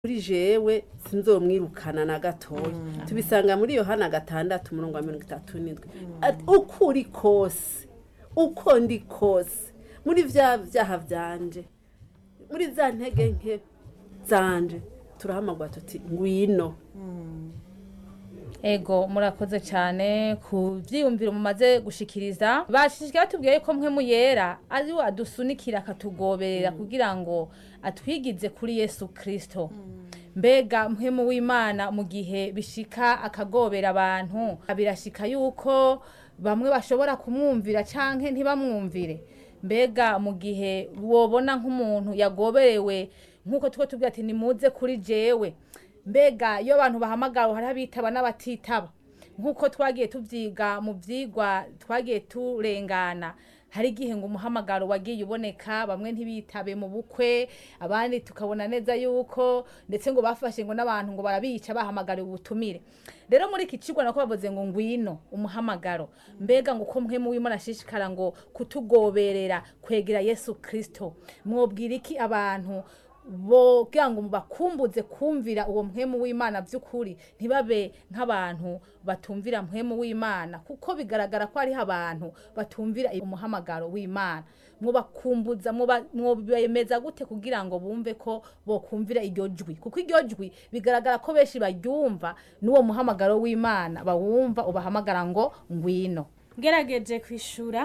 kuri jewe sinzomwirukana na gatoya tubisanga muri yohana gatandatu umurongo wa mirongo itatu n'indwi Ati, uko uri kose uko ndi kose muri vya vyaha vyanje muri za ntege nke zanje turahamagwa tuti ngwino ego murakoze cyane ku byiyumviro mumaze gushikiriza bashishikaye batubwiye ko mwe muyera ari we adusunikira akatugoberera kugira ngo atwigize kuri yesu kirisito mbega mpemu w'imana mu gihe bishika akagobera abantu birashika yuko bamwe bashobora kumwumvira canke ntibamwumvire mbega mu gihe wobona nk'umuntu yagoberewe nk'uko tuko tubwira ati nimuze kuri jewe mbega iyo abantu bahamagawe hari abitaba n'abatitaba nk'uko twagiye tubyiga mu byigwa twagiye turengana hari igihe ngo umuhamagaro wagiye uboneka bamwe ntibitabe mu bukwe abandi tukabona neza yuko ndetse ngo bafashe ngo n'abantu ngo barabica bahamagariwe ubutumire rero muri iki kigo nako bavuze ngo ngwino umuhamagaro mbega ngo uko mwe muwimo nashishikara ngo kutugoberera kwegera yesu kirisito mwobwira iki abantu bogira ngo bakumbuze kumvira uwo mpwemu w'imana by'ukuri ntibabe nk'abantu batumvira mpwemu w'imana kuko bigaragara ko hariho abantu batumvira umuhamagaro w'imana mubakumbuza mwobemeza gute kugira ngo bumve ko bokumvira iryo jwi kuko iryo jwi bigaragara ko benshi baryumva n'uwo muhamagaro w'imana bawumva ubahamagara ngo ngwino ngerageje kwishura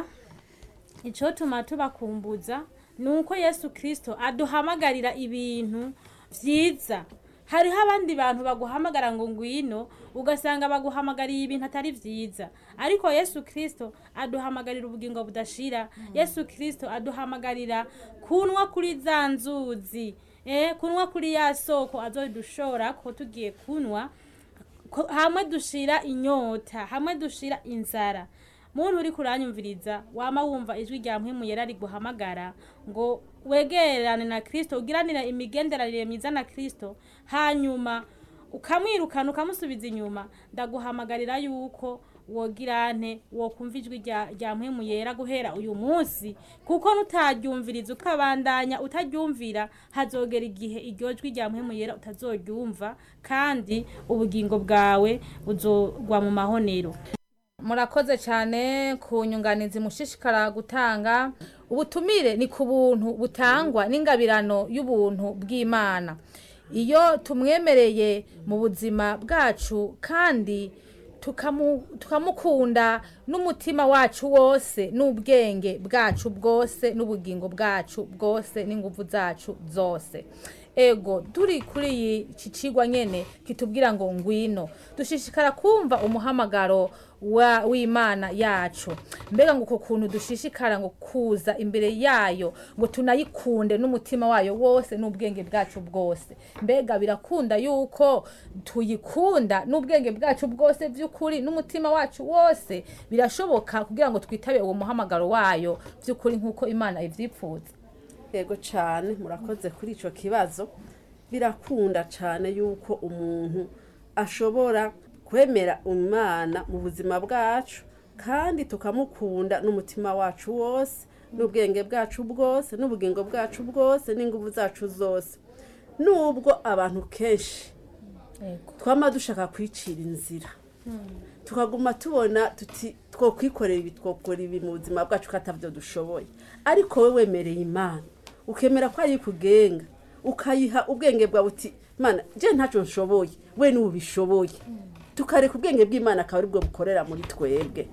icotuma tubakumbuza ni uko yesu kirisito aduhamagarira ibintu byiza hariho abandi bantu baguhamagara ngo ngwino ugasanga baguhamagariye ibintu atari byiza ariko yesu kirisito aduhamagarira ubugingo budashira yesu kirisito aduhamagarira kunywa kuri za nzuzi eh, kunywa kuri ya soko azodushora ko tugiye kunywa ko- hamwe dushira inyota hamwe dushira inzara muntu uri kuranyumviriza wama wumva ijwi rya mpwemu yera riguhamagara ngo wegerane na kirisito ugiranire imigenderanire myiza na kirisito hanyuma ukamwirukana ukamusubiza inyuma ndaguhamagarira yuko wogirane wokumva ijwi rya rya mpwemu yera guhera uyu munsi kuko nutaryumviriza ukabandanya utaryumvira hazogera igihe iryo jwi rya mpwemu yera utazoryumva kandi ubugingo bwawe buzogwa mu mahonero murakoze cyane ku nyunganizi mushishikara gutanga ubutumire ni ku buntu butangwa n'ingabirano y'ubuntu bw'imana iyo tumwemereye mu buzima bwacu kandi tukamu- tukamukunda n'umutima wacu wose n'ubwenge bwacu bwose n'ubugingo bwacu bwose n'ingufu zacu zose ego turi kuri iyi iki cigwa nyene kitubwira ngo ngwino dushishikara kumva umuhamagaro wa w'imana yacu mbega ngo uko kuntu dushishikara ngo kuza imbere yayo ngo tunayikunde n'umutima wayo wose n'ubwenge bwacu bwose mbega birakunda yuko tuyikunda n'ubwenge bwacu bwose by'ukuri n'umutima wacu wose birashoboka kugira ngo twitabe uwo muhamagaro wayo by'ukuri nk'uko imana ivyipfuza yego cyane murakoze kuri icyo kibazo birakunda cyane yuko umuntu ashobora kwemera umwana mu buzima bwacu kandi tukamukunda n'umutima wacu wose n'ubwenge bwacu bwose n'ubugingo bwacu bwose n'ingufu zacu zose nubwo abantu kenshi ego twama dushaka kwicira inzira tukaguma tubona tuti twokwikorera ibi twokora ibi mu buzima bwacu ko atavyo dushoboye ariko we wemereye imana ukemera ko ayikugenga ukayiha ubwenge bwawe uti mana je ntacyo nshoboye we niwe ubishoboye tukareka ubwenge bw'imana akaba aribwo bukorera muri twebwe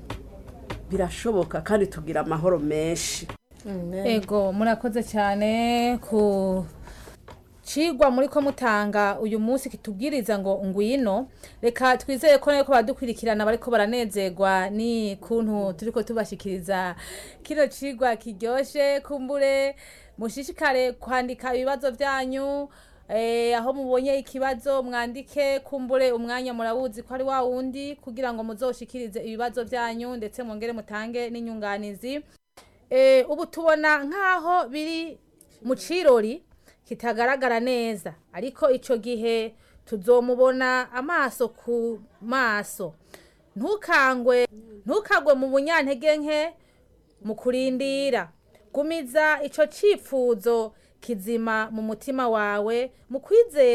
birashoboka kandi tugira amahoro menshi ego murakoze cyane ku cigwa muri ko mutanga uyu munsi kitubwiriza ngo ngwino reka twizeye ko ko badukurikirana bariko baranezerwa ni kuntu turiko tubashikiriza kino cigwa kiryoshe kumbure mushishikare kwandika ibibazo byanyu eh, aho mubonye ikibazo mwandike kumbure umwanya murawuzi ko ari wa wundi kugira ngo muzoshikirize ibibazo byanyu ndetse mwongere mutange n'inyunganizi eh, ubu tubona nk'aho biri mu cirori kitagaragara neza ariko ico gihe tuzomubona amaso ku maso ntukangwe ntukagwe mu bunyantege nke mu kurindira gumiza ico cifuzo kizima mu mutima wawe mu kwizera